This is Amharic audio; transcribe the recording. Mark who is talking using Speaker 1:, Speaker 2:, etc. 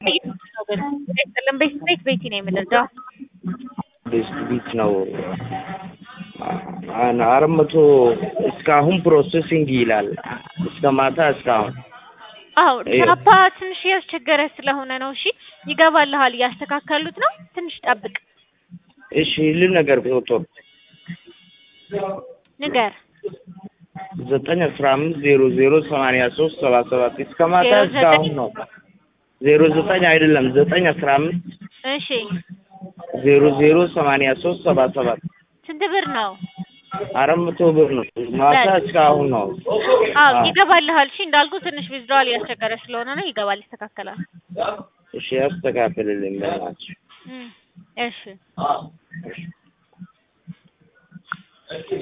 Speaker 1: አይደለም ቤት ቤት ቤቲ ነው የምንለው።
Speaker 2: ቤስት ቢት ነው። አራት መቶ እስካሁን ፕሮሴሲንግ ይላል። እስከ ማታ እስካሁን
Speaker 1: አዎ
Speaker 2: ይኸው።
Speaker 1: ቻፓ ትንሽ እያስቸገረ ስለሆነ ነው። እሺ ይገባልሃል፣ እያስተካከሉት ነው። ትንሽ ጠብቅ።
Speaker 2: እሺ ልን ነገር ፎቶ
Speaker 1: ንገር
Speaker 2: ዘጠኝ አስራ አምስት ዜሮ ዜሮ ሰማንያ ሶስት ሰባ ሰባት እስከ ማታ
Speaker 1: ዜሮ
Speaker 2: እስካሁን
Speaker 1: ዘጠኝ?
Speaker 2: ነው። ዜሮ ዘጠኝ አይደለም ዘጠኝ አስራ አምስት
Speaker 1: እሺ
Speaker 2: ዜሮ ዜሮ ሰማንያ ሶስት ሰባ ሰባት
Speaker 1: ስንት ብር ነው?
Speaker 2: አራት መቶ ብር ነው። ማታ
Speaker 1: በል።
Speaker 2: እስካሁን ነው።
Speaker 1: አዎ
Speaker 2: አዎ።
Speaker 1: ይገባልሃል። እሺ እንዳልኩ ትንሽ ዊዝድሮዋል እያስቸገረ ስለሆነ ነው። ይገባል፣ ይስተካከላል።
Speaker 2: እሺ ያስተካክልልኝ በእናትሽ።
Speaker 1: እም፣ እሺ